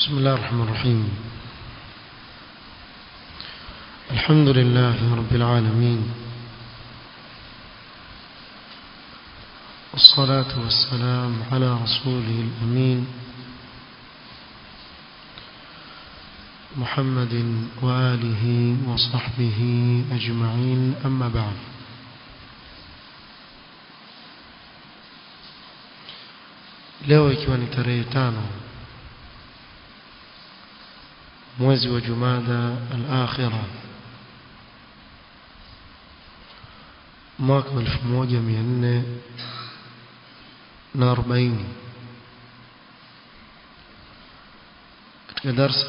بسم الله الرحمن الرحيم الحمد لله رب العالمين والصلاة والسلام على رسوله الأمين محمد وآله وصحبه أجمعين أما بعد leo ikiwa ni tarehe tano mwezi wa jumada al-akhira mwaka 1440 katika darsa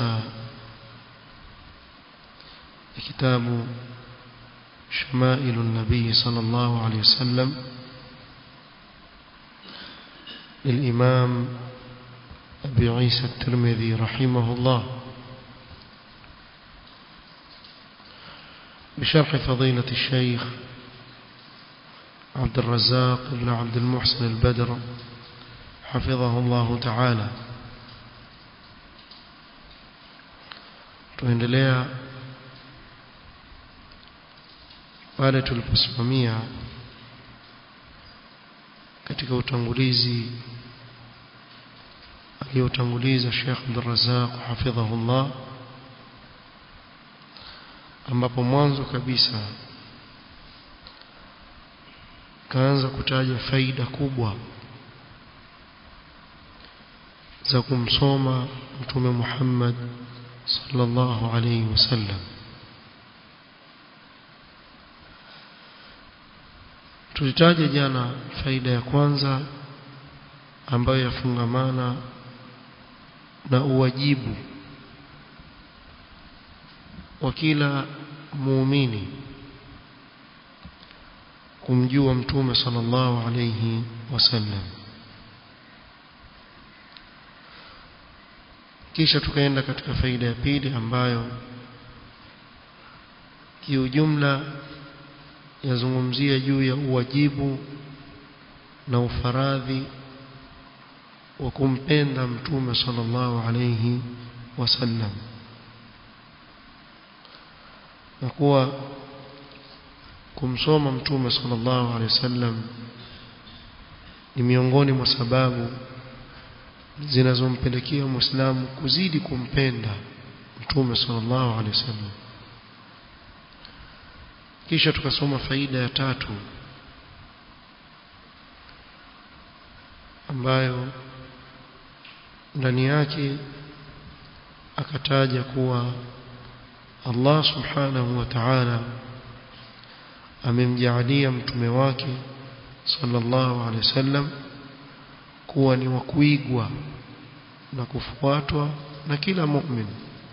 ya kitabu شمائل النبي صلى الله عليه وسلم للإمام أبي عيسى الترمذي رحمه الله بشرح فضيلة الشيخ عبد الرزاق بن عبد المحسن البدر حفظه الله تعالى tuendelea pale tuliposimamia katika utangulizi aliyotanguliza Sheikh Abdul Razzaq hafidhahullah ambapo mwanzo kabisa kaanza kutaja faida kubwa za kumsoma mtume Muhammad sallallahu alayhi wasallam tulitaja jana faida ya kwanza ambayo yafungamana na uwajibu wa kila muumini kumjua mtume sallallahu alayhi wasallam kisha tukaenda katika faida ya pili ambayo kiujumla yazungumzia juu ya uwajibu na ufaradhi wa kumpenda mtume sallallahu alayhi wasallam na kuwa kumsoma mtume sallallahu alayhi wasallam ni miongoni mwa sababu zinazompelekea muislamu kuzidi kumpenda mtume sallallahu alayhi wasallam kisha tukasoma faida ya tatu ambayo ndani yake akataja kuwa Allah subhanahu wa ta'ala amemjaalia mtume wake sallallahu alaihi wasallam kuwa ni wa kuigwa na kufuatwa na kila mu'min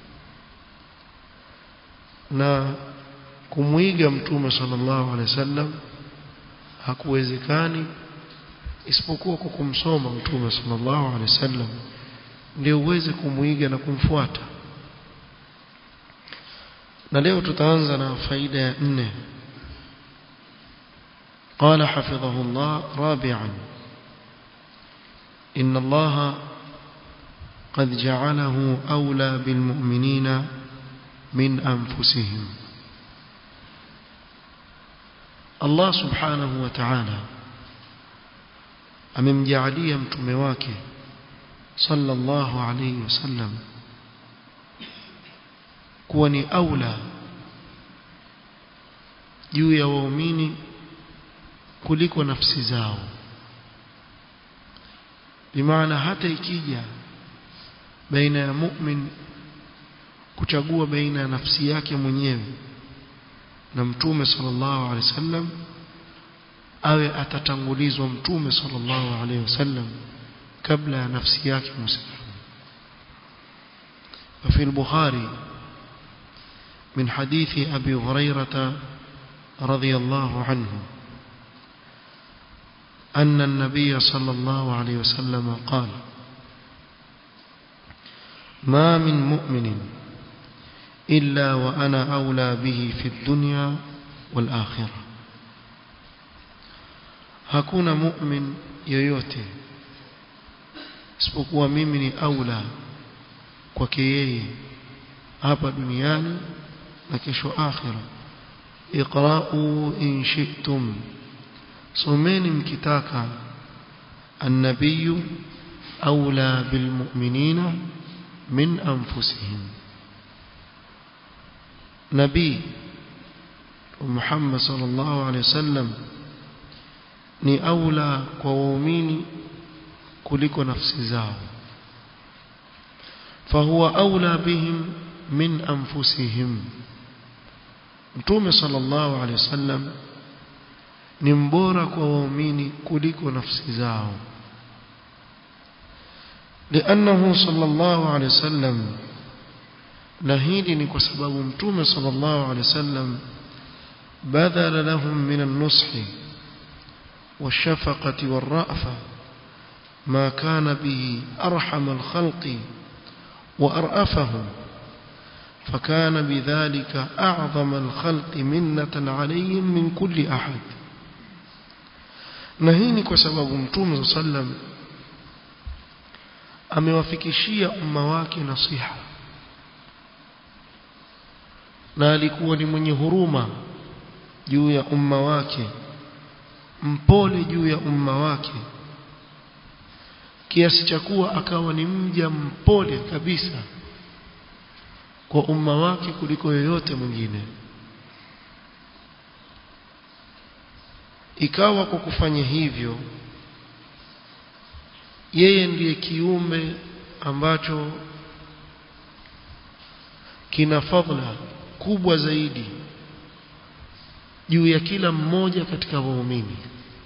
na kumwiga mtume sallallahu alaihi wasallam hakuwezekani isipokuwa kwa kumsoma mtume sallallahu alaihi wasallam ndio uweze kumwiga na kumfuata na leo tutaanza na faida ya nne قال حفظه الله رابعا إن الله قد جعله أولى بالمؤمنين من أنفسهم Allah subhanahu wa ta'ala amemjaalia mtume wake sallallahu alayhi wasallam kuwa ni aula juu ya waumini kuliko nafsi zao bimaana hata ikija baina ya mu'min kuchagua baina ya nafsi yake mwenyewe na mtume sallallahu alaihi wasallam awe atatangulizwa mtume sallallahu alaihi wasallam kabla ya nafsi yake muislamu وفي البخاري من حديث أبي هريرة رضي الله عنه أن النبي صلى الله عليه وسلم قال ما من مؤمن إلا وأنا أولى به في الدنيا والآخرة hakuna mu'min yoyote isipokuwa mimi ni aula kwake yeye hapa duniani na kesho akhira iqra'u in shi'tum someni mkitaka النبي أولى بالمؤمنين من أنفسهم نبي محمد صلى الله عليه وسلم ni aula kwa waumini kuliko nafsi zao fahuwa aula bihim min anfusihim mtume sallallahu alaihi wasallam ni mbora kwa waumini kuliko nafsi zao لأنه صلى الله عليه وسلم نهيدي ni kwa sababu mtume صلى الله عليه وسلم بذل لهم من النصح والشفقة والرأفة ما كان به أرحم الخلق وأرأفهم فكان بذلك أعظم الخلق منة عليهم من كل أحد نهيني كسبب متوم صلى الله عليه وسلم amewafikishia umma wake nasiha na alikuwa ni mwenye huruma juu ya umma wake mpole juu ya umma wake kiasi cha kuwa akawa ni mja mpole kabisa kwa umma wake kuliko yoyote mwingine ikawa kwa kufanya hivyo yeye ndiye kiumbe ambacho kina fadhila kubwa zaidi juu ya kila mmoja katika waumini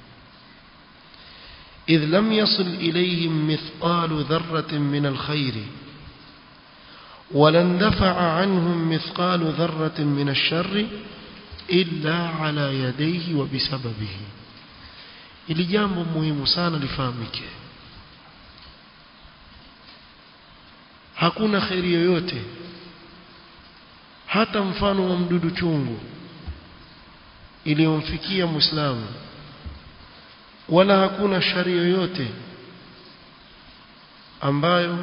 إذ لم يصل إليهم مثقال ذرة من الخير ولن دفع عنهم مثقال ذرة من الشر إلا على يديه وبسببه ili jambo muhimu sana lifahamike hakuna kheri yoyote hata mfano wa mdudu chungu iliyomfikia muislamu wala hakuna shari yoyote ambayo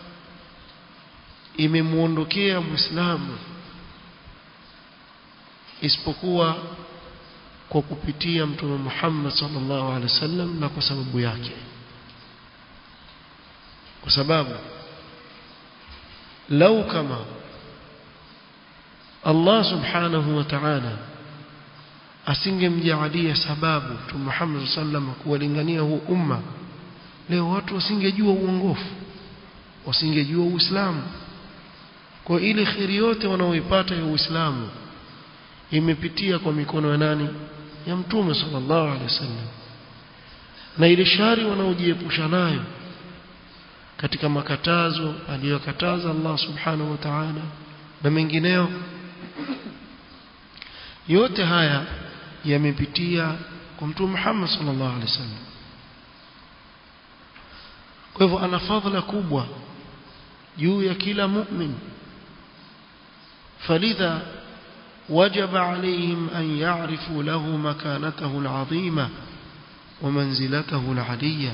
imemuondokea muislamu isipokuwa kwa kupitia mtume Muhammad sallallahu alaihi wasallam na kwa sababu yake kwa sababu lau kama Allah subhanahu wa ta'ala asingemjaalia sababu mtume Muhammad sallam kuwalingania huu umma leo watu wasingejua uongofu wasingejua uislamu kwa ile khiri yote wanaoipata ya uislamu imepitia kwa mikono ya nani ya mtume sallallahu alaihi wasallam na ile shari wanaojiepusha nayo katika makatazo aliyokataza Allah subhanahu wa ta'ala na mengineo yote haya yamepitia kwa mtume Muhammad sallallahu alaihi wasallam kwa hivyo ana fadhila kubwa juu ya kila mu'min falidha وجب عليهم أن يعرفوا له مكانته العظيمة ومنزلته العلية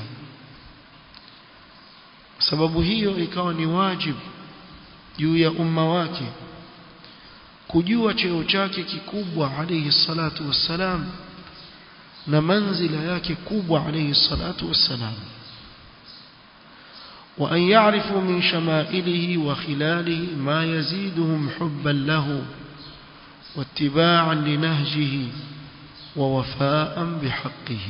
sababu hiyo ikawa ni wajibu juu ya umma wake kujua cheo chake kikubwa alayhi salatu wassalam na manzila yake kubwa alayhi salatu wassalam وأن يعرفوا من شمائله وخلاله ما يزيدهم حبا له واتباعا لنهجه ووفاء بحقه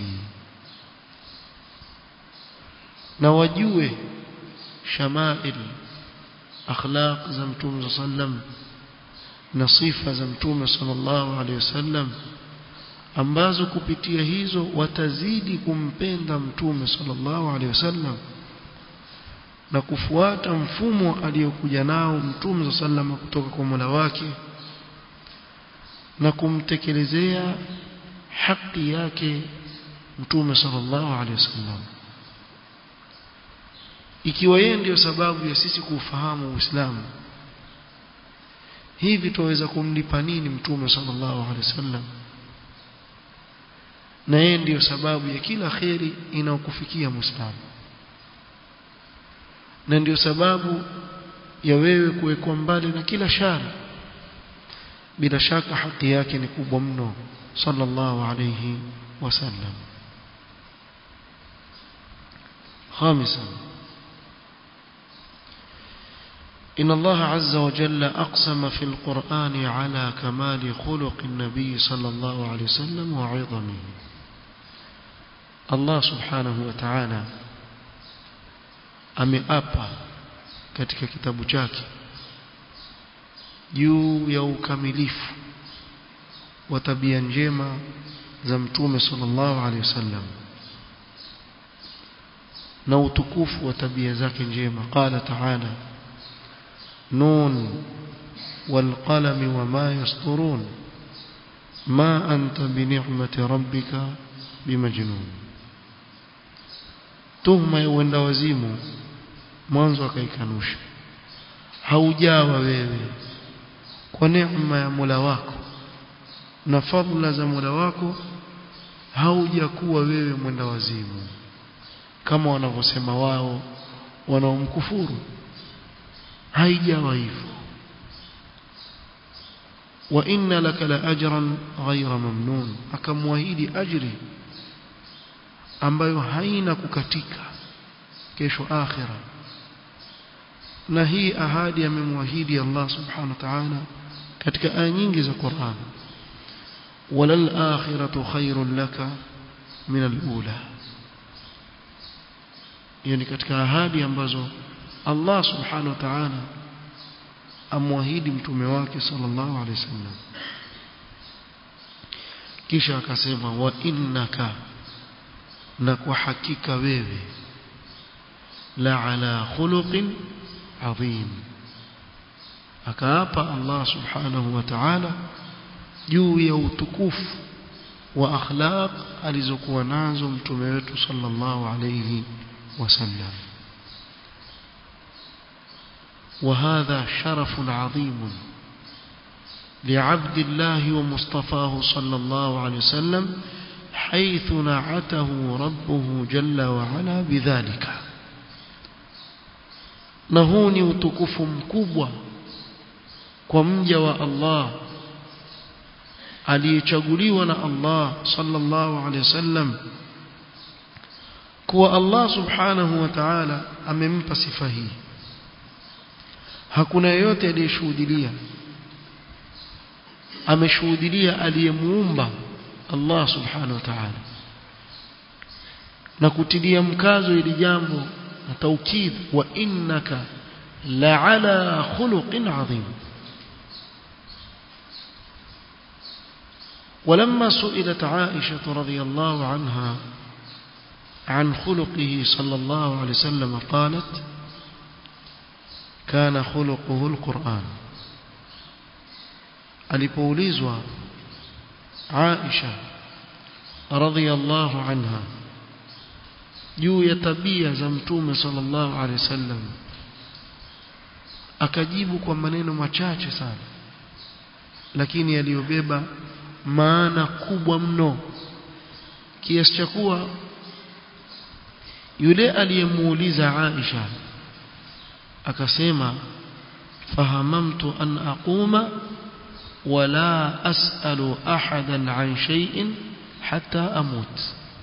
نوجوه شمائل أخلاق زمتوم صلى الله عليه وسلم نصيفة زمتوم صلى الله عليه وسلم ambazo kupitia hizo watazidi kumpenda mtume sallallahu alaihi wasallam na kufuata mfumo aliyokuja nao mtume sallallahu kutoka kwa Mola wake na kumtekelezea haki yake mtume sallallahu alaihi wasallam ikiwa yeye ndiyo sababu ya sisi kuufahamu Uislamu hivi tuweza kumlipa nini mtume sallallahu alaihi wasallam na yeye ndiyo sababu ya kila kheri inayokufikia Muislamu na ndiyo sababu ya wewe kuwekwa mbali na kila shari bila shaka haki yake ni kubwa mno sallallahu alayhi wasallam خامسا إن الله عز وجل أقسم في القرآن على كمال خلق النبي صلى الله عليه وسلم وعظمه الله سبحانه وتعالى ameapa katika kitabu chake juu ya ukamilifu wa tabia njema za mtume sallallahu alaihi wasallam na utukufu wa tabia zake njema qala ta'ala nun والقلم وما يسطرون ما أنت بنعمة ربك بمجنون tuhma ya uenda wazimu mwanzo akaikanusha haujawa wewe kwa neema ya Mola wako na fadhila za Mola wako haujakuwa wewe mwenda wazimu kama wanavyosema wao wanaomkufuru haijawa hivyo wa inna laka la ajran ghayra mamnun akamwahidi ajri ambayo haina kukatika kesho akhira na hii ahadi amemwahidi Allah subhanahu wa ta'ala katika aya nyingi za Qur'an walal akhiratu khairun laka min al-ula yani katika ahadi ambazo Allah subhanahu wa ta'ala amwahidi mtume wake sallallahu alaihi wasallam kisha akasema wa innaka na kwa hakika wewe la ala khuluqin adhim akaapa Allah subhanahu wa ta'ala juu ya utukufu wa akhlaq alizokuwa nazo mtume wetu sallallahu alayhi wasallam وهذا شرف عظيم لعبد الله ومصطفاه صلى الله عليه وسلم حيث نعته ربه جل وعلا بذلك نهوني وتكف مكبوة كمجا والله aliyechaguliwa na Allah sallallahu alaihi wasallam kuwa Allah subhanahu wa ta'ala amempa sifa hii hakuna yeyote aliyeshuhudilia ameshuhudilia aliyemuumba Allah subhanahu wa ta'ala na kutilia mkazo ili jambo na taukid wa innaka la'ala khuluqin adhim ولما سئلت عائشة رضي الله عنها عن خلقه صلى الله عليه وسلم قالت كان خلقه القرآن alipoulizwa Aisha radhiyallahu anha juu ya tabia za mtume sallallahu alaihi wasallam akajibu kwa maneno machache sana lakini yaliyobeba maana kubwa mno kiasi cha kuwa yule aliyemuuliza Aisha akasema fahamamtu an aquma wala as'alu ahadan an shay'in hatta amut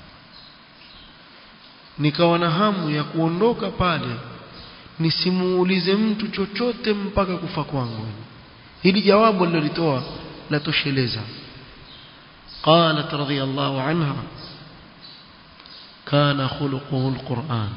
nikawa na hamu ya kuondoka pale nisimuulize mtu chochote mpaka kufa kwangu hili jawabu alilolitoa la tosheleza قالت رضي الله عنها كان خلقه القرآن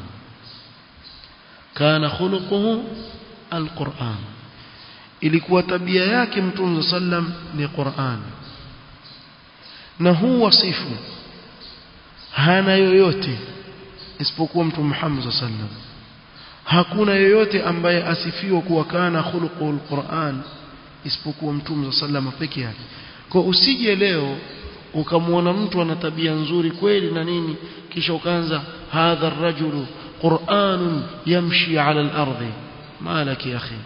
كان خلقه القرآن ilikuwa tabia yake mtume sallam ni Qur'an na huu wasifu hana yoyote isipokuwa mtume Muhammad sallam hakuna yoyote ambaye asifiwa kuwa kana khuluqul Qur'an isipokuwa mtume sallam peke yake kwa usije leo ukamwona mtu ana tabia nzuri kweli na nini kisha ukaanza hadha ar-rajulu qur'anun yamshi 'ala al-ardi malaki ya akhi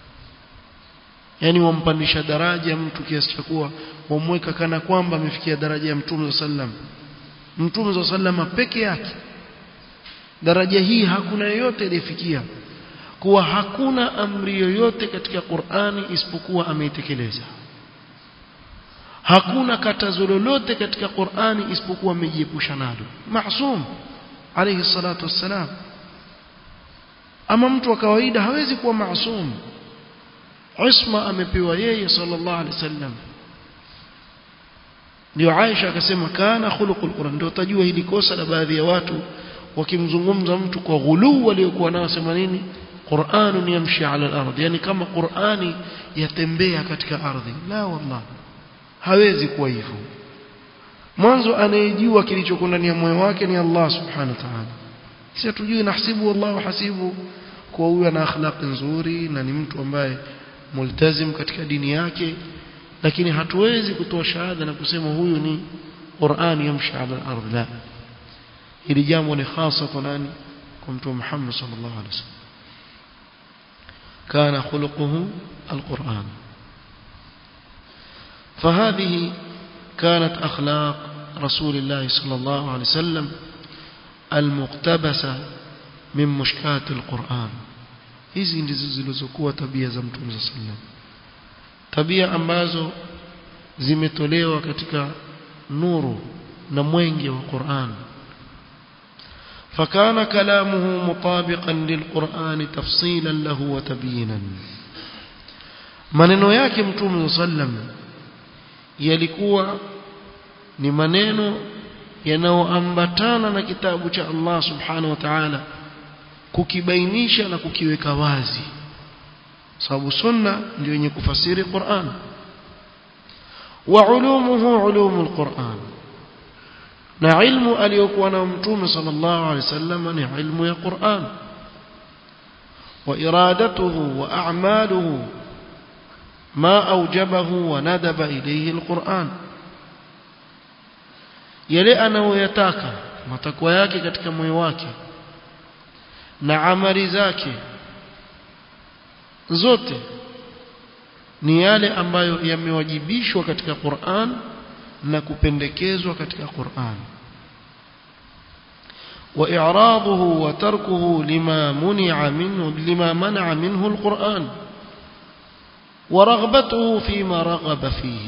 yani wampandisha daraja mtu kiasi cha kuwa wamweka kana kwamba amefikia daraja ya mtume sallam mtume sallam peke yake daraja hii hakuna yeyote aliyefikia kuwa hakuna amri yoyote katika Qur'ani isipokuwa ameitekeleza hakuna katazo lolote katika Qur'ani isipokuwa amejiepusha nalo maasum alayhi salatu wassalam ama mtu wa kawaida hawezi kuwa maasum isma amepewa yeye sallallahu alaihi wasallam ndio Aisha akasema kana khuluqul Qur'an ndio utajua hili kosa la baadhi ya watu wakimzungumza mtu kwa ghuluu waliokuwa nao sema nini Qur'anun yamshi ala al-ard yani kama Qur'ani yatembea katika ardhi la wallah hawezi kuwa hivyo mwanzo anayejua kilichoko ndani ya moyo wake ni Allah subhanahu wa ta'ala sisi tujue nahsibu wallahu hasibu kwa huyu ana akhlaq nzuri na ni mtu ambaye multazim katika dini yake lakini hatuwezi kutoa shahada na kusema huyu ni Qur'an yamshi ala al-ard la hili jambo ni hasa kwa nani kwa mtume Muhammad sallallahu alaihi wasallam kana khuluquhu al-Qur'an فهذه كانت أخلاق رسول الله صلى الله عليه وسلم المقتبسة من مشكات القرآن hizi ndizo zilizokuwa tabia za mtume صلى الله عليه وسلم tabia ambazo zimetolewa katika nuru na mwenge wa Qur'an فكان كلامه مطابقا للقرآن تفصيلا له وتبيينا maneno yake mtume sallam yalikuwa ni maneno yanayoambatana na kitabu cha Allah subhanahu wa ta'ala kukibainisha na kukiweka wazi sababu sunna ndio yenye kufasiri Qur'an wa ulumuhu ulumul Qur'an na ilmu aliyokuwa na mtume sallallahu alaihi wasallam ni ilmu ya Qur'an wa iradatuhu wa a'maluhu ما أوجبه وندب إليه القرآن yale anayoyataka matakwa yake katika moyo wake na amali zake zote ni yale ambayo yamewajibishwa katika Qur'an na kupendekezwa katika Qur'an wa i'raduhu wa tarkuhu lima muni'a minhu lima mana'a minhu al-Qur'an ورغبته فيما رغب فيه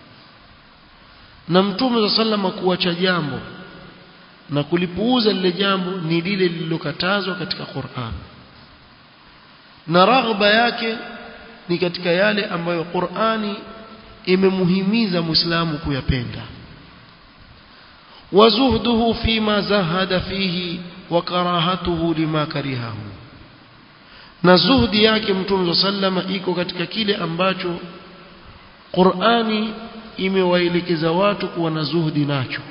na mtume sallama kuacha jambo na kulipuuza lile jambo ni lile lililokatazwa katika Qur'an na raghba yake ni katika yale ambayo Qur'ani imemuhimiza Muislamu kuyapenda wazuhduhu fima zahada fihi wa karahatuhu lima karihahu na zuhdi yake mtume sallama iko katika kile ambacho Qur'ani imewaelekeza watu kuwa na zuhdi nacho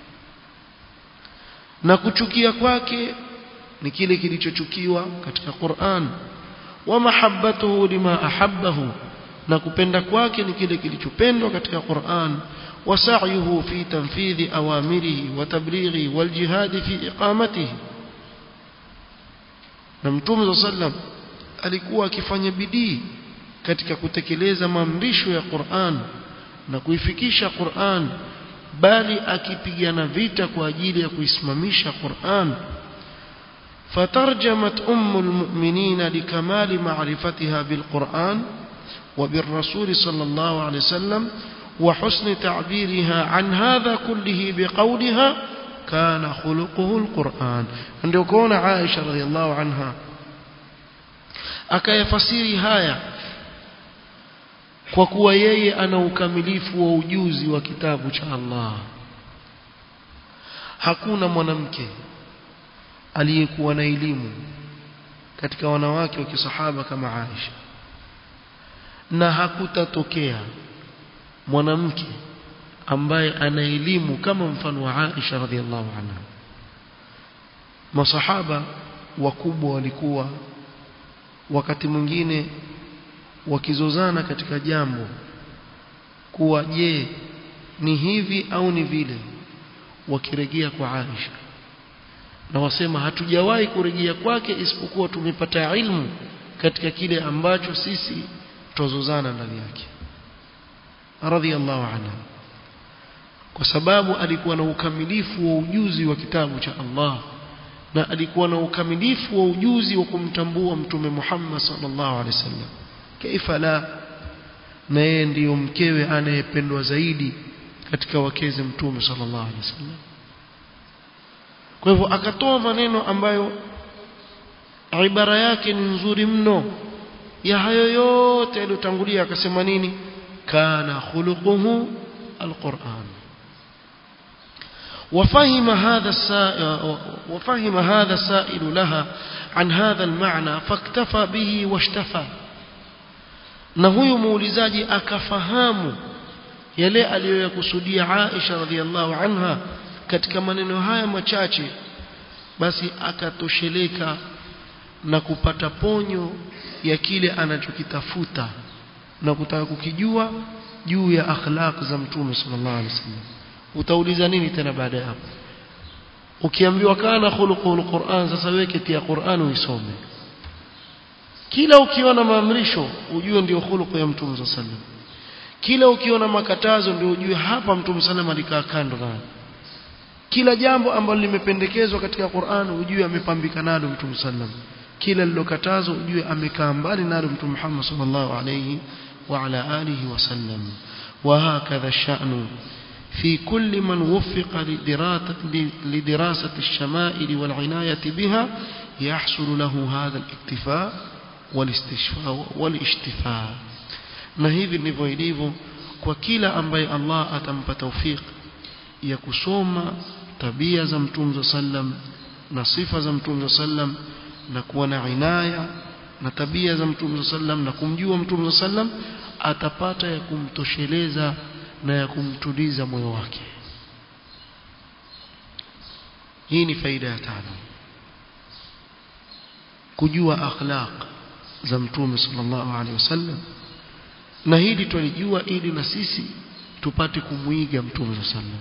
na kuchukia kwake ni kile kilichochukiwa katika Qur'an wa mahabbatuhu lima ahabbahu na kupenda kwake ni kile kilichopendwa katika Qur'an wa sa'yuhu fi tanfidhi awamirihi wa tablighi wal jihad fi iqamatihi na mtume sallam alikuwa akifanya bidii katika kutekeleza maamrisho ya Qur'an na kuifikisha Qur'an bali akipigana vita kwa ajili ya kuisimamisha Qur'an فترجمت أم المؤمنين لكمال معرفتها بالقرآن وبالرسول صلى الله عليه وسلم وحسن تعبيرها عن هذا كله بقولها كان خلقه القرآن ndio kuona Aisha radhiallahu anha akayafasiri haya kwa kuwa yeye ana ukamilifu wa ujuzi wa kitabu cha Allah hakuna mwanamke aliyekuwa na elimu katika wanawake wa kisahaba kama Aisha na hakutatokea mwanamke ambaye ana elimu kama mfano wa Aisha radhiallahu anha masahaba wakubwa walikuwa wakati mwingine wakizozana katika jambo kuwa je ni hivi au ni vile wakirejea kwa Aisha na wasema hatujawahi kurejea kwake isipokuwa tumepata ilmu katika kile ambacho sisi tuzozana ndani yake radhiallahu anha kwa sababu alikuwa na ukamilifu wa ujuzi wa kitabu cha Allah na alikuwa na ukamilifu wa ujuzi wa kumtambua mtume Muhammad sallallahu alaihi wasallam kaifa la na yeye ndiyo mkewe anayependwa zaidi katika wakeze mtume sallallahu alaihi wasallam kwa hivyo akatoa maneno ambayo ibara yake ni nzuri mno ya hayo yote yaliyotangulia akasema nini kana khuluquhu alquran وفهم هذا السائل وفهم هذا السائل لها عن هذا المعنى فاكتفى به واشتفى na huyu muulizaji akafahamu yale aliyoyakusudia Aisha radhiallahu anha katika maneno haya machache basi akatosheleka na kupata ponyo ya kile anachokitafuta na kutaka kukijua juu ya akhlaq za mtume sallallahu alaihi wasallam utauliza nini tena baada ya hapo ukiambiwa kana khuluqul Qur'an sasa weke tia Qur'an uisome kila ukiona maamrisho ujue ndio khuluqu ya mtume sallallahu alaihi wasallam kila ukiona makatazo ndio ujue hapa mtume sallallahu alikaa kando nayo kila jambo ambalo limependekezwa katika Qur'an ujue amepambika nalo mtume sallallahu kila lilokatazwa ujue amekaa mbali nalo mtume Muhammad sallallahu alayhi wa ala alihi wasallam وهكذا الشأن في كل من وفق لدراسة الشمائل والعناية بها يحصل له هذا الاكتفاء والاستشفاء والاشتفاء na hivi ndivyo ilivyo kwa kila ambaye Allah atampa tawfik ya kusoma tabia za mtume sallam na sifa za mtume sallam na kuwa na inaya na tabia za mtume sallam na kumjua mtume sallam atapata ya kumtosheleza na ya kumtuliza moyo wake hii ni faida ya tano kujua akhlaq za mtume sallallahu alaihi wasallam na hili tulijua ili na sisi tupate kumuiga mtume sallam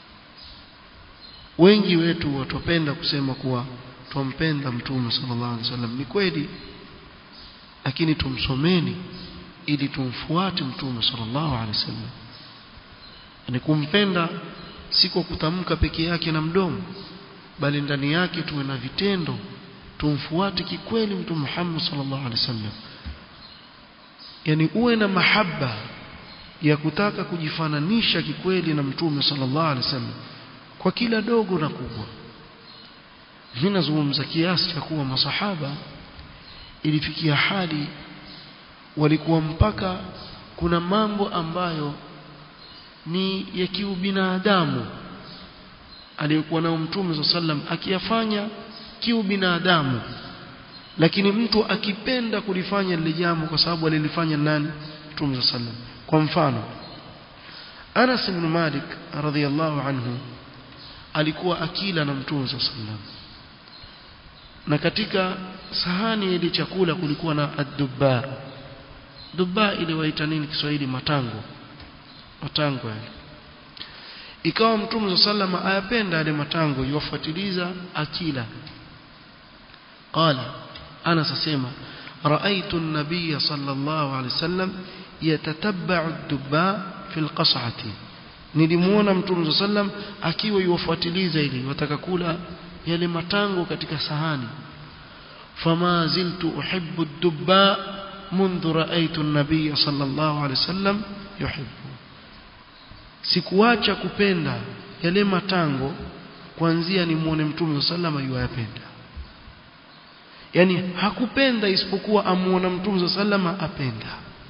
wengi wetu watopenda kusema kuwa twampenda mtume sallallahu alaihi wasallam ni kweli lakini tumsomeni ili tumfuate mtume sallallahu alaihi wasallam ni kumpenda si kwa kutamka peke yake na mdomo bali ndani yake tuwe na vitendo tumfuate kikweli mtume Muhammad sallallahu alaihi wasallam yani uwe na mahaba ya kutaka kujifananisha kikweli na mtume sallallahu alaihi wasallam kwa kila dogo na kubwa mimi nazungumza kiasi cha kuwa masahaba ilifikia hali walikuwa mpaka kuna mambo ambayo ni ya kiubinadamu aliyokuwa nao mtume sallam akiyafanya kiubinadamu lakini mtu akipenda kulifanya lile jambo kwa sababu alilifanya nani mtume sallam kwa mfano Anas ibn Malik radhiyallahu anhu alikuwa akila na mtume sallam na katika sahani ile chakula kulikuwa na ad-dubba dubba ile waita nini Kiswahili matango matango yale ikawa mtume sallama ayapenda yale matango yuwafuatiliza akila qala ana sasema رايت النبي صلى الله عليه وسلم يتتبع الدباء في القصعه nilimuona mtume sallam akiwa yuwafuatiliza ili wataka kula yale matango katika sahani fama ziltu uhibbu ad-dubba منذ رأيت النبي صلى الله عليه وسلم يحبه sikuacha kupenda yale matango kuanzia nimuone mtume sallama yuayapenda yani hakupenda isipokuwa amuona mtume sallama apenda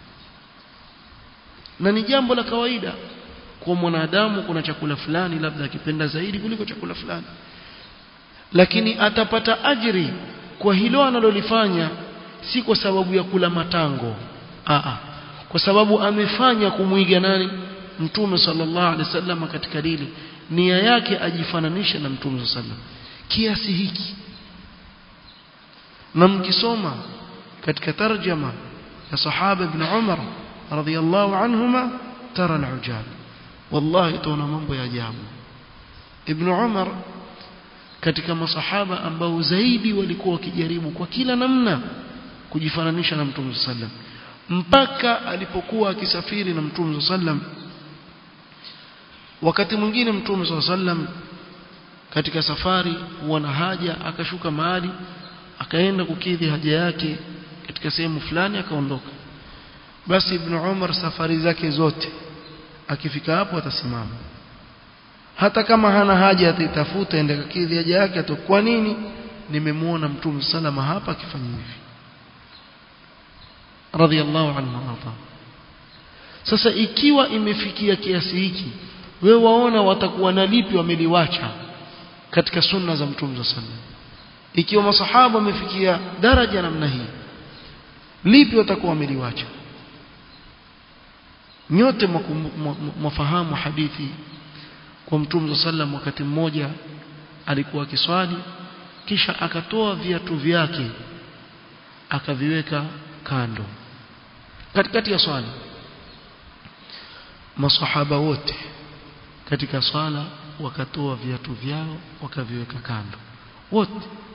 na ni jambo la kawaida kwa mwanadamu kuna chakula fulani labda akipenda zaidi kuliko chakula fulani lakini atapata ajri kwa hilo analolifanya si kwa sababu ya kula matango Aa, kwa sababu amefanya kumwiga nani mtume sallallahu alaihi wasallam katika dili nia yake ajifananishe na mtume sallallahu kiasi hiki na mkisoma katika tarjama ya sahaba ibn Umar radhiyallahu anhuma tara al-ujab wallahi tuona mambo ya ajabu ibn Umar katika masahaba ambao zaidi walikuwa wakijaribu kwa kila namna kujifananisha na mtume sallam mpaka alipokuwa akisafiri na mtume sallam wakati mwingine mtume sallam katika safari huwa na haja akashuka mahali akaenda kukidhi haja yake katika sehemu fulani akaondoka basi ibn Umar safari zake zote akifika hapo atasimama hata kama hana haja ataitafuta ende kakidhi haja yake ato kwa nini nimemuona mtume salama hapa akifanya hivi radhiallahu anhu arda sasa ikiwa imefikia kiasi hiki wewe waona watakuwa na lipi wameliwacha katika sunna za mtume sallallahu alaihi wasallam ikiwa masahaba wamefikia daraja namna hii lipi watakuwa wameliwacha nyote mwafahamu hadithi kwa mtume sallam wakati mmoja alikuwa akiswali kisha akatoa viatu vyake akaviweka kando katikati ya swala masahaba wote katika swala wakatoa viatu vyao wakaviweka kando wote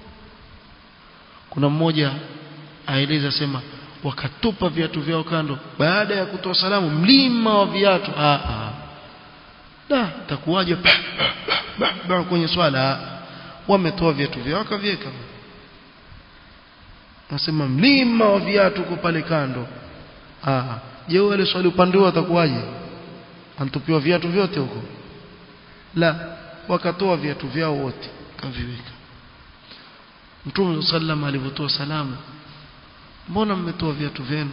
kuna mmoja aeleza sema wakatupa viatu vyao kando baada ya kutoa salamu mlima wa viatu ah ah da takuwaje kwenye swala wametoa viatu vyao wakaviweka nasema mlima wa viatu uko pale kando ah je wale swali upande wao atakuwaje antupiwa viatu vyote huko la wakatoa viatu vyao wote kaviweka Mtume sallam alivyotoa salamu mbona mmetoa viatu vyenu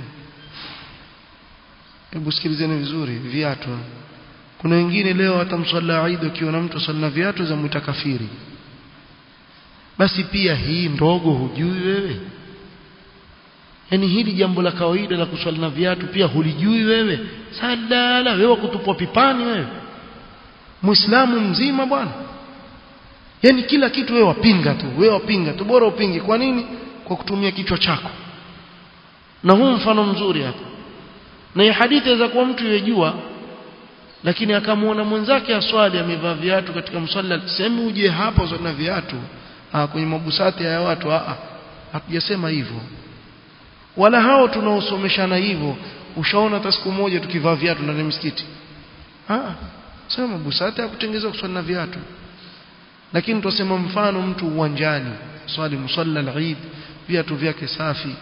hebu sikilizeni vizuri viatu kuna wengine leo hata msalla Eid ukiona mtu salla viatu za mwita kafiri basi pia hii ndogo hujui wewe yani hili jambo la kawaida la kuswali na viatu pia hulijui wewe sadala wewe kutupwa pipani wewe muislamu mzima bwana yani kila kitu wewe wapinga tu wewe wapinga tu bora upinge kwa nini kwa kutumia kichwa chako na huu mfano mzuri hapa na hii hadithi inaweza kuwa mtu yejua lakini akamwona mwenzake aswali amevaa viatu katika msalla sema uje hapa uswali na viatu ah kwenye mabusati ya watu ah hatujasema hivyo wala hao tunaosomeshana hivyo ushaona hata siku moja tukivaa viatu ndani ya msikiti ah sema mabusati ya kutengeneza kuswali na viatu lakini tusema mfano mtu uwanjani swali musalla al-Eid viatu vyake safi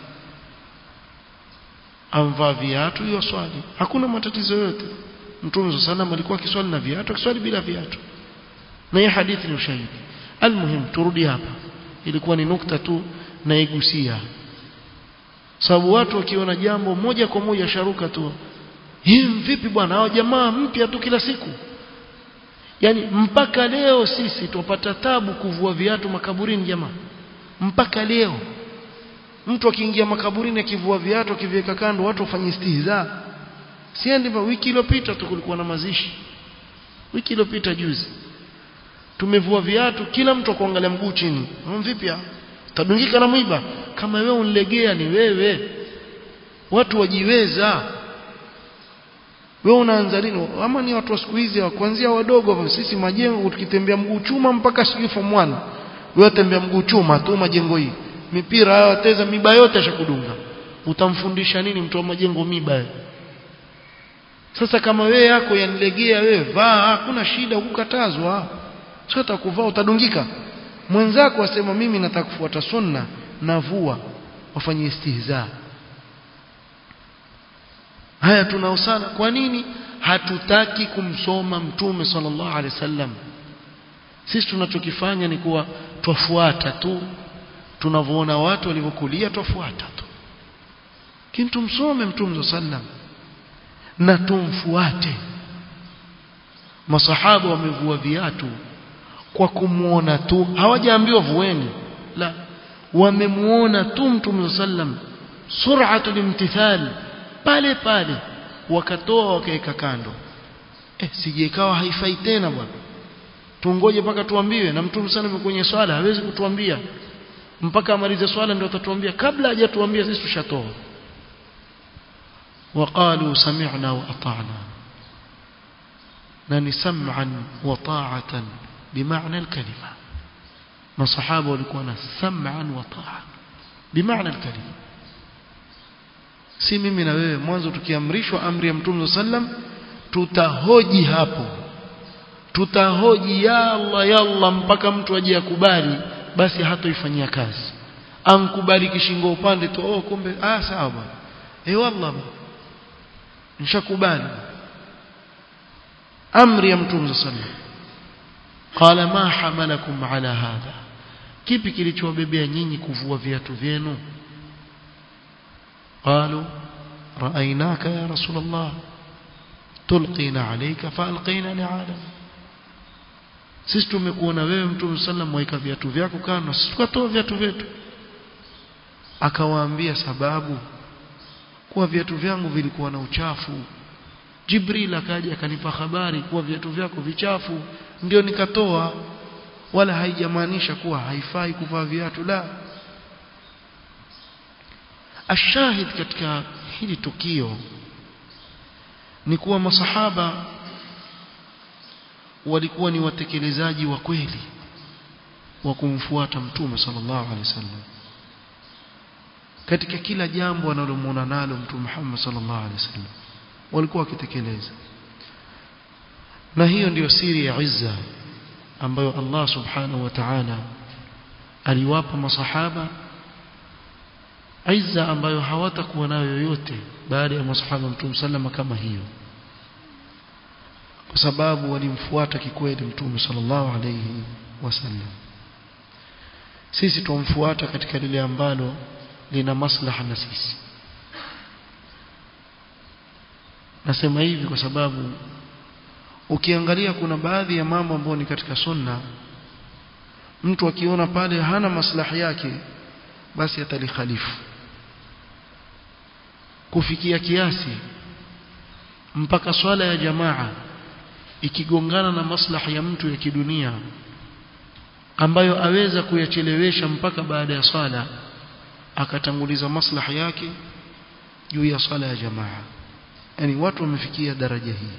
amvaa viatu hiyo swali hakuna matatizo yote mtume sallam alikuwa akiswali na viatu akiswali bila viatu na hii hadithi ni ushahidi almuhim turudi hapa ilikuwa ni nukta tu naigusia sababu watu wakiona jambo moja kwa moja sharuka tu hii vipi bwana hao jamaa mpya tu kila siku yani mpaka leo sisi tupata tabu kuvua viatu makaburini jamaa mpaka leo mtu akiingia makaburini akivua viatu akiviweka kando watu wafanye istihza si ndivyo wiki iliyopita tu kulikuwa na mazishi wiki iliyopita juzi tumevua viatu kila mtu akuangalia mguu chini vipi tadungika na mwiba kama wewe unilegea ni wewe watu wajiweza wewe unaanza lini ama ni watu wa siku hizi kuanzia wadogo sisi majengo tukitembea mguu chuma mpaka sijui form 1 wewe tembea mguu chuma tu majengo hii mipira hayo wateza miba yote ashakudunga utamfundisha nini mtu wa majengo miba sasa kama wewe yako yanilegea wewe vaa hakuna shida ukukatazwa sio utakuvaa utadungika mwenzako asema mimi nataka kufuata sunna navua wafanye istihza haya tunao sana kwa nini hatutaki kumsoma mtume sallallahu alaihi wasallam sisi tunachokifanya ni kuwa twafuata tu tunavyoona watu walivyokulia twafuata tu lakini tumsome mtume sallam na tumfuate masahaba wamevua viatu kwa kumuona tu hawajaambiwa vueni la wamemuona tu mtume sallam sur'atul imtithal pale pale wakatoa wakaweka kando eh sije ikawa haifai tena bwana tungoje mpaka tuambiwe na mtume sana kwenye swala hawezi kutuambia mpaka amalize swala ndio atatuambia kabla hajatuambia sisi tushatoa وقالوا سمعنا وأطعنا نني سمعا وطاعة بمعنى الكلمة ما صحابة ولكونا سمعا وطاعة بمعنى الكلمة si mimi na wewe mwanzo tukiamrishwa amri ya mtume sallam tutahoji hapo tutahoji ya Allah ya Allah mpaka mtu aje akubali basi hatoifanyia kazi ankubali kishingo upande tu oh kumbe ah sawa bwana eh wallah nishakubali amri ya mtume sallallahu qala ma hamalakum ala hadha kipi kilichowabebea nyinyi kuvua viatu vyenu qalu raainaka ya rasul allah tulqina alayka faalqina ni'ala sisi tumekuona wewe mtume sallam waika viatu vyako kando sisi tukatoa viatu vyetu akawaambia sababu kuwa viatu vyangu vilikuwa na uchafu Jibril akaja akanipa habari kuwa viatu vyako vichafu ndio nikatoa wala haijamaanisha kuwa haifai kuvaa viatu la ashahid katika hili tukio ni kuwa masahaba walikuwa ni watekelezaji wa kweli wa kumfuata mtume sallallahu alaihi wasallam katika kila jambo wanalomuona nalo mtume Muhammad sallallahu alaihi wasallam walikuwa wakitekeleza na hiyo ndiyo siri ya izza ambayo Allah subhanahu wa ta'ala aliwapa masahaba izza ambayo hawatakuwa nayo yoyote baada ya masahaba mtume sallama kama hiyo kwa sababu walimfuata kikweli mtume sallallahu alayhi wasallam sisi tumfuata katika lile ambalo lina maslaha na sisi nasema hivi kwa sababu ukiangalia kuna baadhi ya mambo ambayo ni katika sunna mtu akiona pale hana maslahi yake basi atalikhalifu kufikia kiasi mpaka swala ya jamaa ikigongana na maslahi ya mtu ya kidunia ambayo aweza kuyachelewesha mpaka baada ya swala akatanguliza maslahi yake juu ya swala ya jamaa yani watu wamefikia daraja hii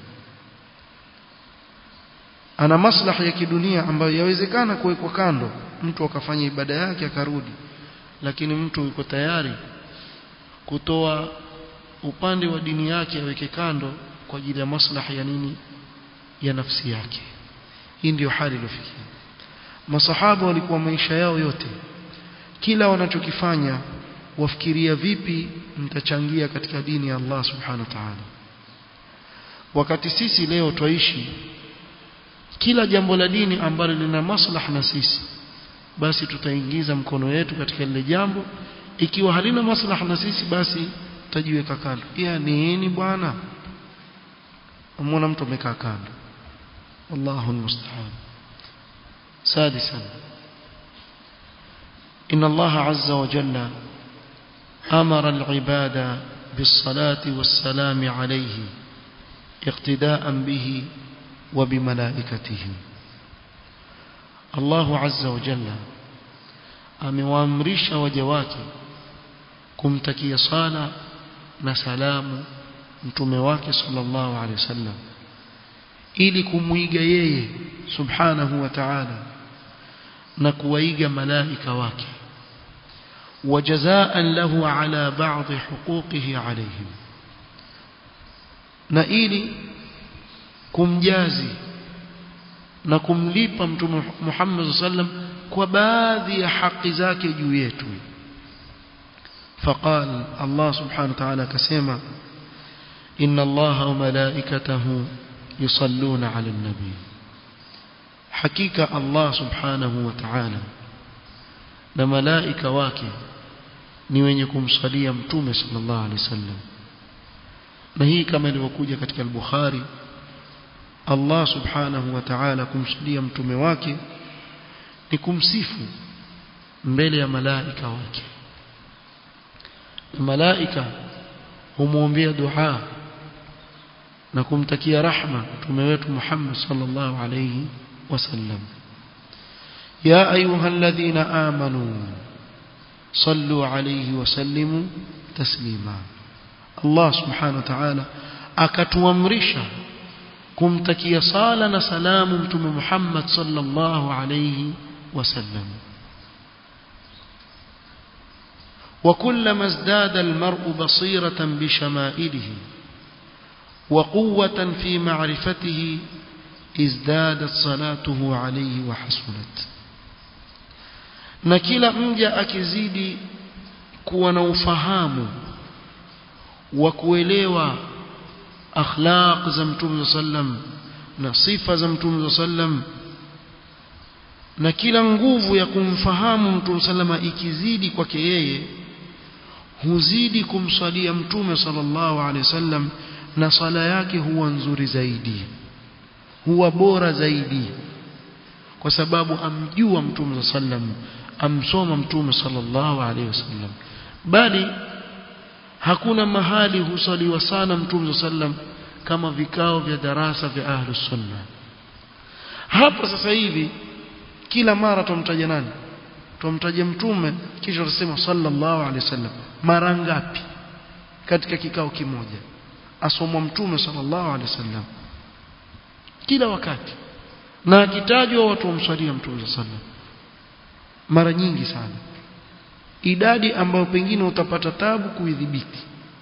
ana maslahi ya kidunia ambayo yawezekana kuwekwa kando mtu akafanya ibada yake akarudi lakini mtu yuko tayari kutoa upande wa dini yake aweke kando kwa ajili ya maslahi ya nini ya nafsi yake hii ndiyo hali iliyofikia masahaba walikuwa maisha yao yote kila wanachokifanya wafikiria vipi mtachangia katika dini ya Allah subhanahu wa ta'ala wakati sisi leo twaishi kila jambo la dini ambalo lina maslaha na sisi basi tutaingiza mkono wetu katika lile jambo ikiwa halina maslaha na sisi basi tutajiweka kando ya nini bwana umeona mtu amekaa kando wallahu almusta'an سادسا إن الله عز وجل أمر العباد بالصلاة والسلام عليه اقتداء به وبملائكته الله عز وجل amewaamrisha waja wake kumtakia sala na salamu mtume wake sallallahu alaihi wasallam ili kumuiga yeye subhanahu wa ta'ala na kuwaiga malaika wake wajazaan lahu ala ba'dhi huquqihi alayhim na ili kumjazi na kumlipa mtume Muhammad sallam kwa baadhi ya haki zake juu yetu فقال الله سبحانه وتعالى كسيما إن الله وملائكته يصلون على النبي حقيقة الله سبحانه وتعالى na malaika wake ni wenye kumsalia mtume sallallahu alaihi wasallam na hii kama ilivyokuja katika al-Bukhari Allah subhanahu wa ta'ala kumsalia mtume wake ni kumsifu mbele ya malaika wake malaika humwombea dua na kumtakia rahma mtume wetu Muhammad sallallahu alayhi wasallam يا أيها الذين آمنوا صلوا عليه وسلموا تسليما الله سبحانه وتعالى akatuamrisha kumtakia sala na salamu mtume Muhammad sallallahu alayhi wasallam وكلما ازداد المرء بصيرة بشمائله وقوة في معرفته ازدادت صلاته عليه وحسنت na kila mja akizidi kuwa na ufahamu wa kuelewa akhlaq za mtume sallam na sifa za mtume sallam na kila nguvu ya kumfahamu mtume sallama ikizidi kwake yeye huzidi kumswalia mtume sallallahu alaihi wasallam na sala yake huwa nzuri zaidi huwa bora zaidi kwa sababu amjua mtume sallam amsoma mtume sallallahu alaihi wasallam bali hakuna mahali husaliwa sana mtume sallam kama vikao vya darasa vya ahlus sunna hapa sasa hivi kila mara tumtaja nani tumtaja mtume kisha tutasema sallallahu alaihi wasallam mara ngapi katika kikao kimoja asomwa mtume sallallahu alaihi wasallam kila wakati na akitajwa watu wamswalia mtume sallallahu alaihi wasallam mara nyingi sana idadi ambayo pengine utapata tabu kuidhibiti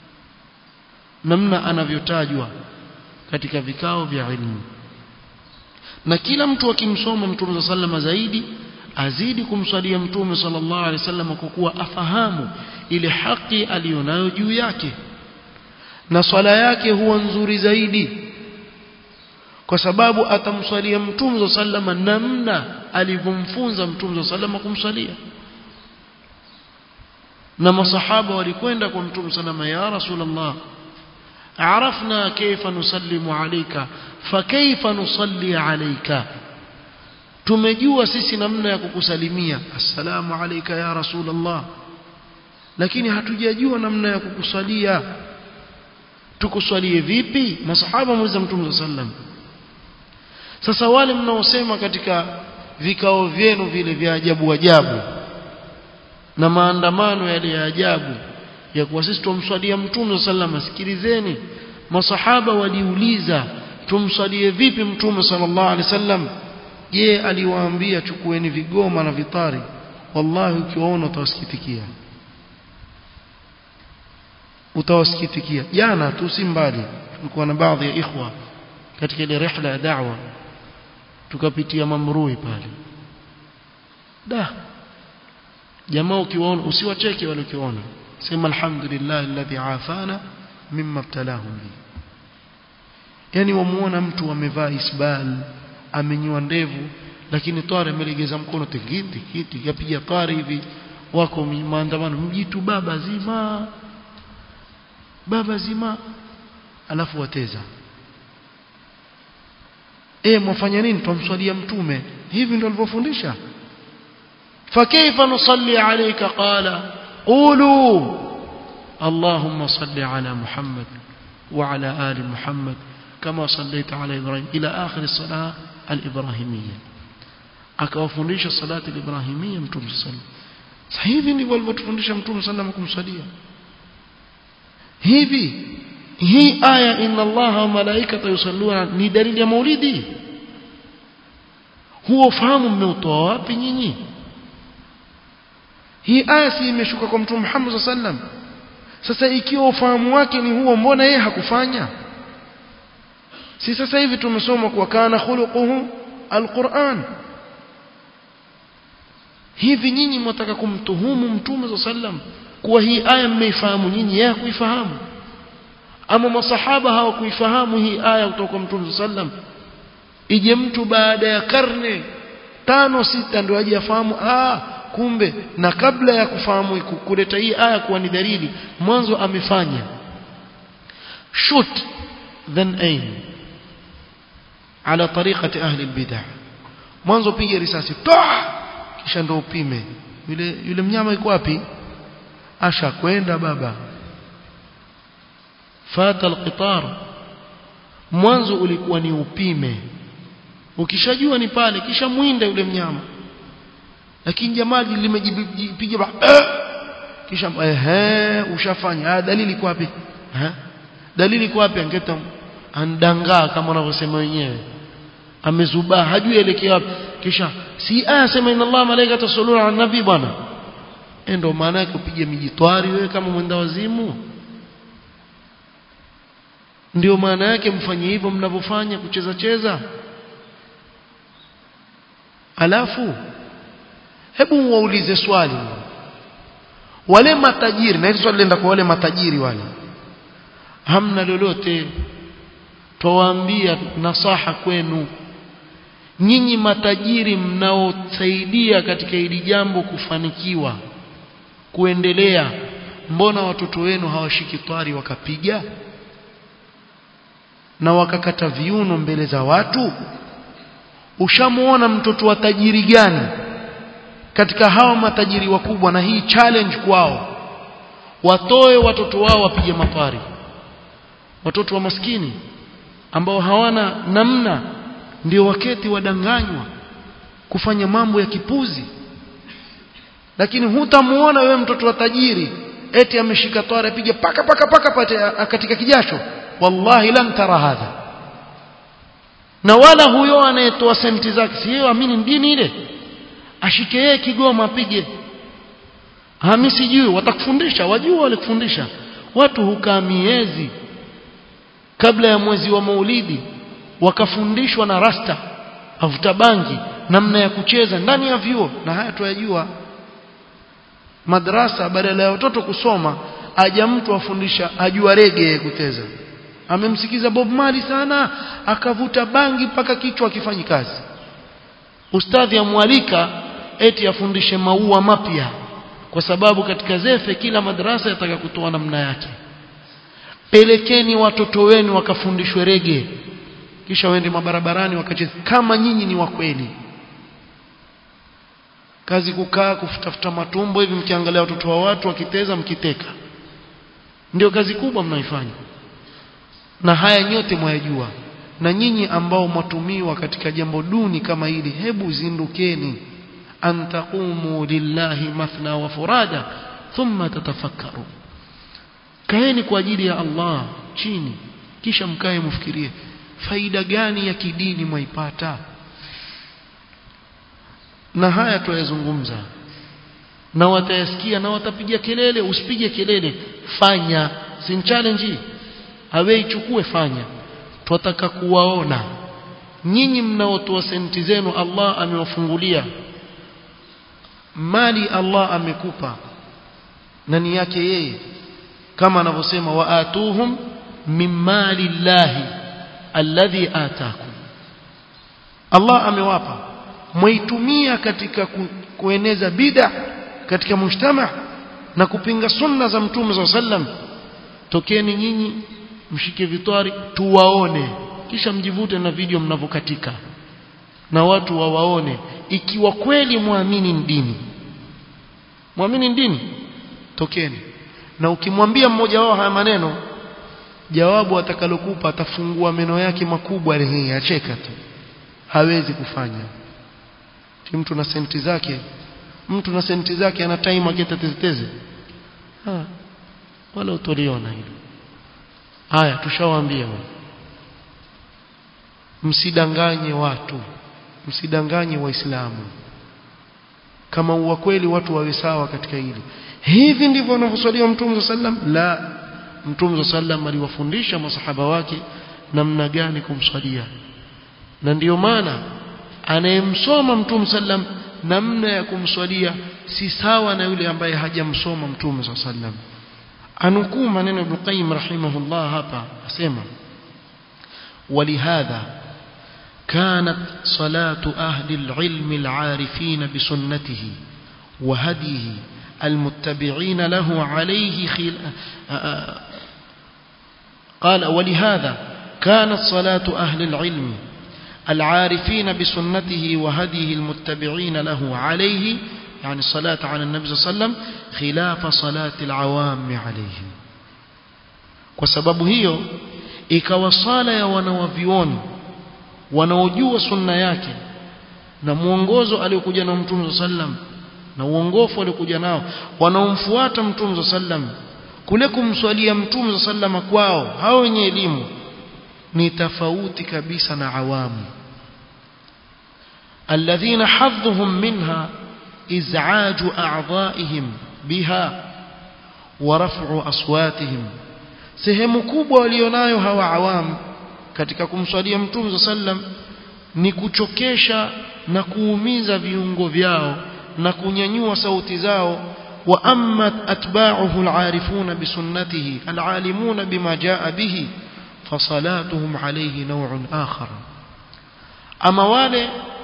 namna anavyotajwa katika vikao vya ilmu na kila mtu akimsoma mtume sallama zaidi azidi kumswalia mtume sallallahu alaihi wasallam kwa kuwa afahamu ile haki aliyonayo juu yake na swala yake huwa nzuri zaidi kwa sababu atamswalia mtume sallama namna alivyomfunza mtume sallama kumswalia na masahaba walikwenda kwa mtume sallama ya rasulullah عرفنا كيف نسلم عليك فكيف نصلي عليك tumejua sisi namna ya kukusalimia assalamu alayka ya rasulullah lakini hatujajua namna ya kukusalia tukuswalie vipi masahaba muuliza mtume sallam sasa wale mnaosema katika vikao vyenu vile vya ajabu ajabu na maandamano yale ya ajabu ya kuwa sisi tumswalia mtume sallam sikilizeni masahaba waliuliza tumswalie vipi mtume sallallahu alaihi wasallam je aliwaambia chukueni vigoma na vitari wallahi ukiwaona utawasikitikia utawasikitikia jana tu si mbali tulikuwa na baadhi ya ikhwa katika ile rihla ya da'wa tukapitia mamrui pale da jamaa ukiwaona usiwacheke wale ukiwaona sema alhamdulillah alladhi afana mimma ibtalahum bi yani wamuona mtu amevaa isbal amenyoa ndevu lakini tware amelegeza mkono tingiti kiti yapiga tware hivi wako maandamano mjitu baba zima baba zima alafu wateza eh mwafanya nini tumswalia mtume hivi ndio alivyofundisha فكيف نصلي عليك قال قولوا اللهم صل على محمد وعلى آل محمد كما صليت على إبراهيم إلى آخر الصلاة الإبراهيمية akawafundisha salati al-ibrahimiyya mtume sallam hivi ndivyo alivyotufundisha mtume sallam kumsalia hivi hii aya inna allaha wa malaikata yusalluna ni dalili ya maulidi huo fahamu mmeutoa wapi nyinyi hii aya si imeshuka kwa mtume Muhammad sallam sasa ikiwa ufahamu wake ni huo mbona yeye hakufanya si sasa hivi tumesoma kwa kana khuluquhu alquran hivi nyinyi mnataka kumtuhumu mtume sallam kuwa hii aya mmeifahamu nyinyi yeye hakuifahamu ama masahaba hawakuifahamu hii aya kutoka kwa mtume sallam ije mtu baada ya karne tano sita ndio aje afahamu ah kumbe na kabla ya kufahamu kuleta hii aya kuwa ni dalili mwanzo amefanya shoot then aim ala tariqati ahli albidah mwanzo piga risasi toa kisha ndo upime yule yule mnyama yuko wapi asha kwenda baba fata alqitar mwanzo ulikuwa ni upime ukishajua ni pale kisha mwinde yule mnyama lakini jamaa limejipiga ba kisha ehe ushafanya ah dalili iko wapi eh dalili iko wapi angeta andangaa kama wanavyosema wenyewe amezubaa hajui elekea wapi kisha si aya sema inna Allah malaikata yusalluna ala nabi bwana ndio maana yake upige mijitwari wewe kama mwenda wazimu ndio maana yake mfanye hivyo mnavyofanya kucheza cheza alafu hebu waulize swali wale matajiri na hili swali lenda kwa wale matajiri wale hamna lolote twawaambia nasaha kwenu nyinyi matajiri mnaosaidia katika hili jambo kufanikiwa kuendelea mbona watoto wenu hawashiki twari wakapiga na wakakata viuno mbele za watu ushamuona mtoto wa tajiri gani katika hawa matajiri wakubwa na hii challenge kwao watoe watoto wao wapige mapari watoto wa maskini ambao hawana namna ndio waketi wadanganywa kufanya mambo ya kipuzi lakini hutamuona wewe mtoto wa tajiri eti ameshika twara apige paka paka paka pate katika kijasho wallahi lam tara hadha na wala huyo anayetoa senti zake si yeye amini dini ile ashike yeye kigoma apige hami sijui watakufundisha wajua walikufundisha watu hukaa miezi kabla ya mwezi wa maulidi wakafundishwa na rasta avuta bangi namna ya kucheza ndani ya vyuo na haya tuyajua madrasa badala ya watoto kusoma aja mtu afundisha ajua rege kuteza amemsikiza Bob Marley sana akavuta bangi mpaka kichwa akifanyi kazi ustadhi amwalika eti afundishe maua mapya kwa sababu katika zefe kila madrasa yataka kutoa namna yake pelekeni watoto wenu wakafundishwe rege kisha waende mabarabarani wakacheza kama nyinyi ni wa kweli kazi kukaa kufutafuta matumbo hivi mkiangalia watoto wa watu wakiteza mkiteka ndio kazi kubwa mnaifanya na haya nyote mwayajua na nyinyi ambao mwatumiwa katika jambo duni kama hili hebu zindukeni an taqumu lillahi mathna wa furada thumma tatafakkaru kaeni kwa ajili ya Allah chini kisha mkae mfikirie faida gani ya kidini mwaipata na haya tuyazungumza na watayasikia na watapiga kelele usipige kelele fanya sin challenge awe ichukue fanya twataka kuwaona nyinyi mnaotoa senti zenu Allah amewafungulia mali Allah amekupa na ni yake yeye kama anavyosema waatuhum min mali llahi alladhi atakum Allah amewapa mwaitumia katika ku, kueneza bid'a katika mujtama na kupinga sunna za mtume za sallam tokeni nyinyi mshike vitwari tuwaone kisha mjivute na video mnavokatika na watu wawaone ikiwa kweli muamini dini muamini dini tokeni na ukimwambia mmoja wao haya maneno jawabu atakalokupa atafungua meno yake makubwa hii acheka tu hawezi kufanya ti mtu na senti zake mtu na senti zake ana time akiteteteze ha wala utoliona hilo haya tushawaambia msidanganye watu msidanganye waislamu kama uwa kweli watu wawe sawa katika hili hivi ndivyo anavyoswaliwa mtume sallam la mtume sallam aliwafundisha masahaba wake namna gani kumswalia na ndiyo maana anayemsoma mtume sallam namna ya kumswalia si sawa na yule ambaye hajamsoma mtume sallam anukuu maneno Ibn Qayyim rahimahullah hapa asema ولهذا كانت صلاة أهل العلم العارفين بسنته وهديه المتبعين له عليه خل... قال ولهذا كانت صلاة أهل العلم العارفين بسنته وهديه المتبعين له عليه يعني الصلاة على النبي صلى الله عليه وسلم خلاف صلاة العوام عليه وسبب هي ikawa sala ya wanawavioni wanaojua sunna yake na mwongozo aliokuja na mtume sallam na uongofu aliokuja nao wanaomfuata mtume sallam kule kumswalia mtume sallam kwao hao wenye elimu ni tofauti kabisa na awamu alladhina hadhuhum minha iz'aju a'dha'ihim biha wa raf'u aswatihim sehemu kubwa walionayo hawa awamu katika kumswalia mtume sallam ni kuchokesha na kuumiza viungo vyao na kunyanyua sauti zao wa amma atba'uhu al'arifuna bisunnatihi al'alimuna bima jaa bihi fasalatuhum alayhi naw'un akhar ama wale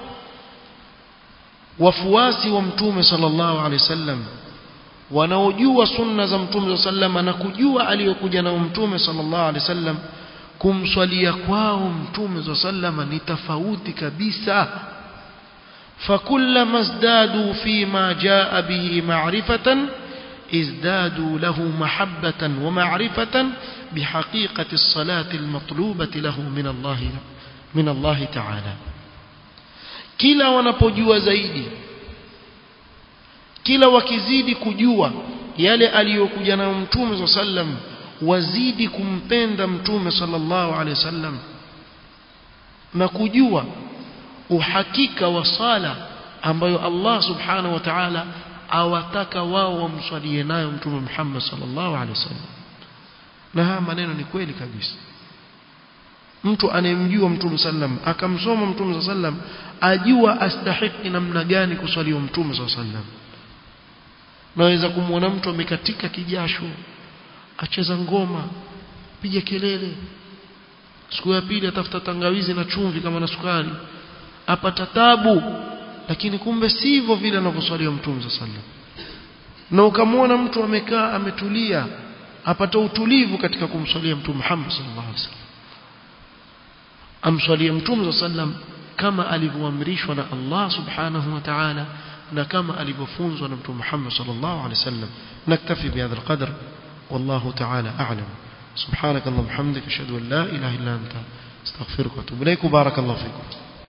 wafuasi wa mtume sallallahu alaihi wasallam wanaojua sunna za mtume sallallahu na kujua aliyokuja nao mtume sallallahu alaihi wasallam kumswalia kwao mtume sallallahu ni tofauti kabisa فكلما ازدادوا فيما جاء به معرفة ازدادوا له محبة ومعرفة بحقيقة الصلاة المطلوبة له من الله من الله تعالى kila wanapojua zaidi kila wakizidi kujua yale aliyokuja nayo mtume sallam wazidi kumpenda mtume sallallahu alaihi wasallam na kujua uhakika wa sala ambayo Allah subhanahu wa ta'ala awataka wao wamswalie nayo mtume Muhammad sallallahu alaihi wasallam na haya maneno ni kweli kabisa mtu anayemjua mtume sallam akamsoma mtume sallam ajua astahiki namna gani kuswaliwa mtume sallam naweza kumwona mtu amekatika kijasho acheza ngoma piga kelele siku ya pili atafuta tangawizi na chumvi kama na sukari apata tabu lakini kumbe sivyo vile anavyoswaliwa mtume sallam na ukamwona mtu amekaa ametulia apata utulivu katika kumswalia mtume Muhammad sallallahu alaihi wasallam amswalie mtume sallam kama alivyoamrishwa na Allah subhanahu wa ta'ala na kama alivyofunzwa na mtume Muhammad sallallahu alaihi wasallam naktafi bihadha alqadr والله تعالى أعلم سبحانك اللهم وبحمدك أشهد أن لا إله إلا أنت استغفرك وأتوب إليك وبارك الله فيكم